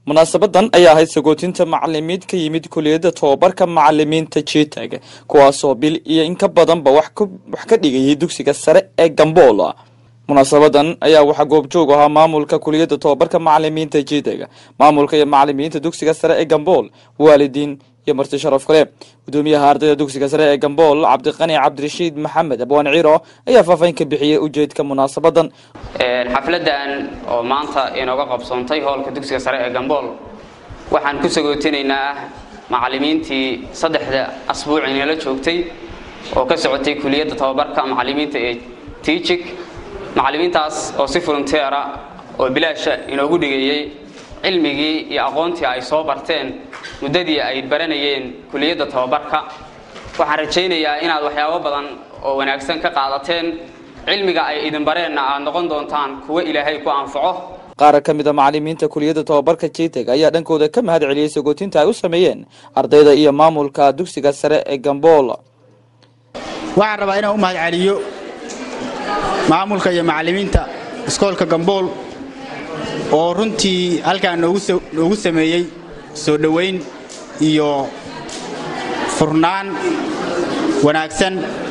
munaasabadan ayaa ahayd sagootinta macalimiid ka yimid kuliyadda tobabarka macalimiinta jitag kuwaasoo bil iyo in ka badanba wax ka dhigayay dugsiga sare ee gambool munaasabadan ayaa waxaa goobjoog ahaa maamulka kuliyadda tobabarka macalimiinta jitag maamulka iyo macalimiinta dugsiga sare ee gambool waalidiin iyo marti sharaf kale gudoomiyaha ardayda dugsiga sare ee gambool cabdiqani cabdirashiid maxamed abwaan ciro ayaa faahfaahin ka bixiyey ujeedka munaasabadan xafladan oo maanta inooga qabsoontay hoolka dugsiga sare ee gambool waxaan ku sagootinaynaa macalimiintii saddexda asbuuc inala joogtay oo ka socotay kuliyadda tobabarka macalimiinta ee tiijig macalimiintaas oo si volunteera oo bilaasha inoogu dhigayey cilmigii iyo aqoontii ay soo barteen muddadii ay baranayeen kuliyadda tobabarka waxaan rajaynayaa inaad waxyaabo badan oo wanaagsan ka qaadateen cilmiga ay idin bareenna aad noqon doontaan kuwo ilaahay ku anfaco qaar ka mid a macalimiinta kuliyadda tobabarka jiteg ayaa dhankooda ka mahad celiyey sagootinta ay u sameeyeen ardayda iyo maamulka dugsiga sare ee gambool waxaan rabaa inaan u mahad celiyo maamulka iyo macalimiinta iskoolka gambool oo runtii halkaan noogu sameeyey soo dhowayn iyo furnaan wanaagsan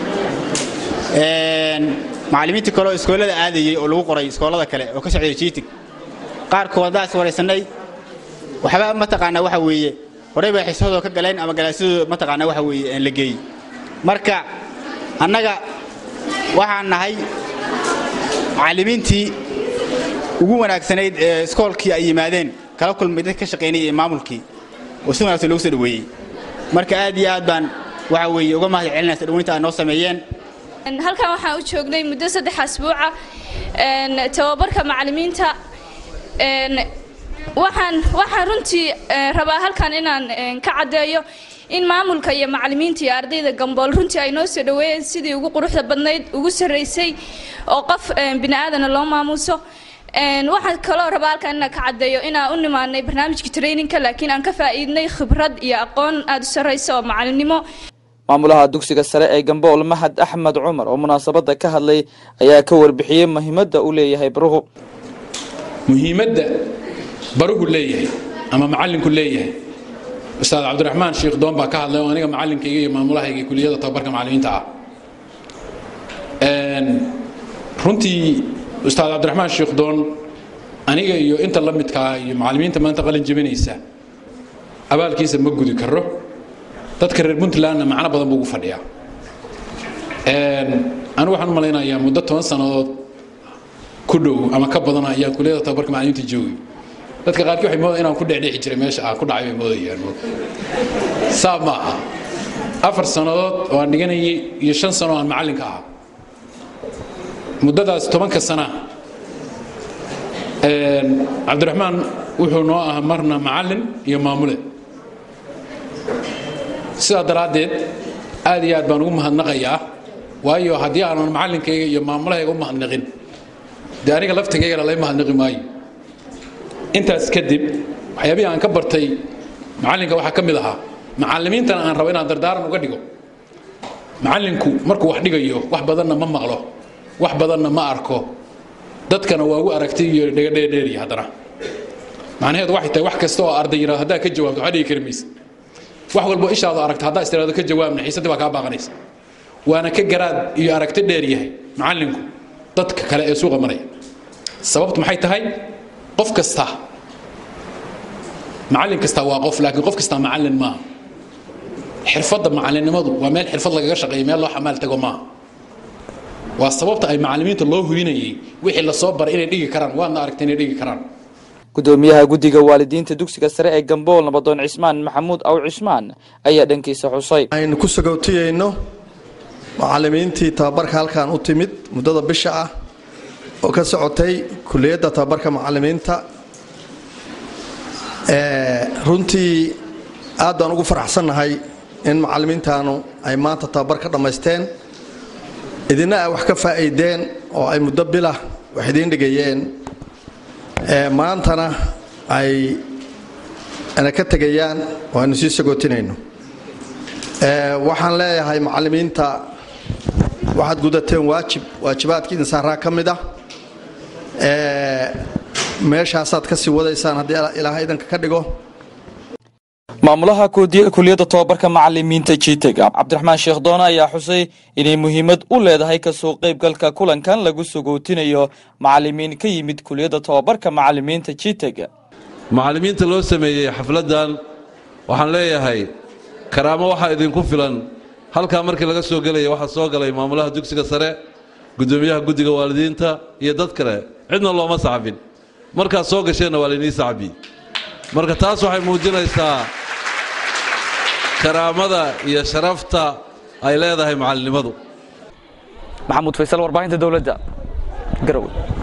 macalimiintii kale oo iskoolada aadayey oo lagu qoray iskoolada kale oo ka socday jiitig qaarkood haddaas waraysannay waxba mataqaanaa waxa weeye horey bay xiisadooda ka galeen ama galaasyadooda mataqaanaa waxa weeye la geeyey marka annaga waxaan nahay macallimiintii ugu wanaagsanayd ee iskoolkii ay yimaadeen kala kulmay dad ka shaqaynayay ee maamulkii oo si wanaagsan loogu soo dhoweeyey marka aad iyo aad baan waxa weeye uga mahad celinaysa dhaweynta aad noo sameeyeen halkan waxaan u joognay muddo saddex asbuuca tababarka macalimiinta waxaan waxaan runtii rabaa halkan inaan ka caddeeyo in maamulka iyo macalimiinta iyo ardayda gambool runtii ay noo soo dhoweeyeen sidii ugu quruxda badnayd ugu sarraysay oo qof bini aadana loo maamuuso waxaan kaloo rabaa halkan inaan ka caddeeyo inaan u nimaanay barnaamijka traininka laakiin aan ka faa'iidnay khibrad iyo aqoon aada u sarraysa oo macalinimo maamulaha dugsiga sare ee gambool mahad axmed cumar oo munaasabada ka hadlay ayaa ka warbixiyey muhiimadda uu leeyahay baruhu muhiimadda baruhu leeyahay ama macallinku leeyahay ustaad cabdiraxmaan sheekh doon baa ka hadlay oo aniga macallinkayga iyo maamulahayga kuliyadda tababarka macallimiinta ah runtii ustaad cabdiraxmaan sheekh doon aniga iyo inta la midkaa iyo macallimiinta maanta qalin jebinaysa abaalkiisa ma gudi karo dadka reer puntlandna macno badan buu ugu fadhiyaa anigu waxaan u malaynayaa muddo toban sannadood ku dhow ama ka badan ayaan kuliyada tababarka macallimiinta joogay dadka qaarkii waxay moodayaan inaan ku dhexdhexi jiray meesha aan ku dhacay bay moodayaan saa ma aha afar sannadood oo aan dhiganayay iyo shan sano oo aan macallinka ahaa muddadaas tobanka sana cabdiraxmaan wuxuu noo ahaa marna macallin iyo maamule sidaa daraaddeed aad iyo aad baan ugu mahadnaqayaa waayo haddii aanan macallinkayga iyo maamulahayga u mahadnaqin dee aniga laftigaygana lay mahadnaqi maayo intaas kadib waxyaabihii aan ka bartay macallinka waxaa ka mid ahaa macallimiintana aan rabo inaan dardaaran uga dhigo macallinku markuu wax dhigayo wax badanna ma maqlo wax badanna ma arko dadkana waa ugu aragtay iyo dhegadheedheeriya haddana macnaheedu waxay tahay wax kasta oo arday yidhahdo haddaa ka jawaabto waxaa dhigi kari maysa wax walbo ishaadu aragta haddaa istiraado ka jawaabna xiisadii baa kaa baaqanaysa waana ka garaad iyo aragti dheer yahay macallinku dadka kale ee suuqa maraya sababtu maxay tahay qof kasta macallin kasta waa qof laakiin qof kasta macallin maaha xirfadda macallinnimadu waa meel xirfad lagaga shaqeeyo meel loo xamaal tago maaha waa sababta ay macallimiinta loo hubinayay wixii lasoo baray inay dhigi karaan waadna aragtay inay dhigi karaan gudoomiyaha guddiga waalidiinta dugsiga sare ee gambool nabadoon cismaan maxamuud aw cismaan ayaa dhankiisa xusay aynu ku sagootiyeyno macallimiintii tababarka halkan u timid muddada bisha ah oo ka socotay kuliyadda tababarka macallimiinta runtii aad baan ugu faraxsannahay in macallimiintaanu ay maanta tababar ka dhammaysteen idina ay wax ka faa'iideen oo ay muddo bilah wax idiin dhigayeen maantana ay ana ka tegayaan oo aynu sii sagootinayno waxaan leeyahay macallimiinta waxaad gudateen waajib waajibaadkii insaaraa ka mid ah meeshaasaad ka sii wadaysaan haddii ilaaha idanka ka dhigo maamulaha kuliyadda tobabarka macalimiinta jitega cabdiraxmaan sheekh doone ayaa xusay inay muhiimad u leedahay kasoo qaybgalka kulankan lagu sugootinayo macalimiin ka yimid kuliyadda tobabarka macalimiinta jitega macallimiinta loo sameeyey xafladdan waxaan leeyahay karaamo waxaa idinku filan halkaa markii laga soo gelaya waxaa soo galay maamulaha dugsiga sare guddoomiyaha guddiga waalidiinta iyo dad kale cidna looma sacbin markaad soo gasheenna waa laynii sacbi marka taas waxay muujinaysaa karaamada iyo sharafta ay leedahay macallinimadu maxamuud faysal warbaahinta dowladda garowe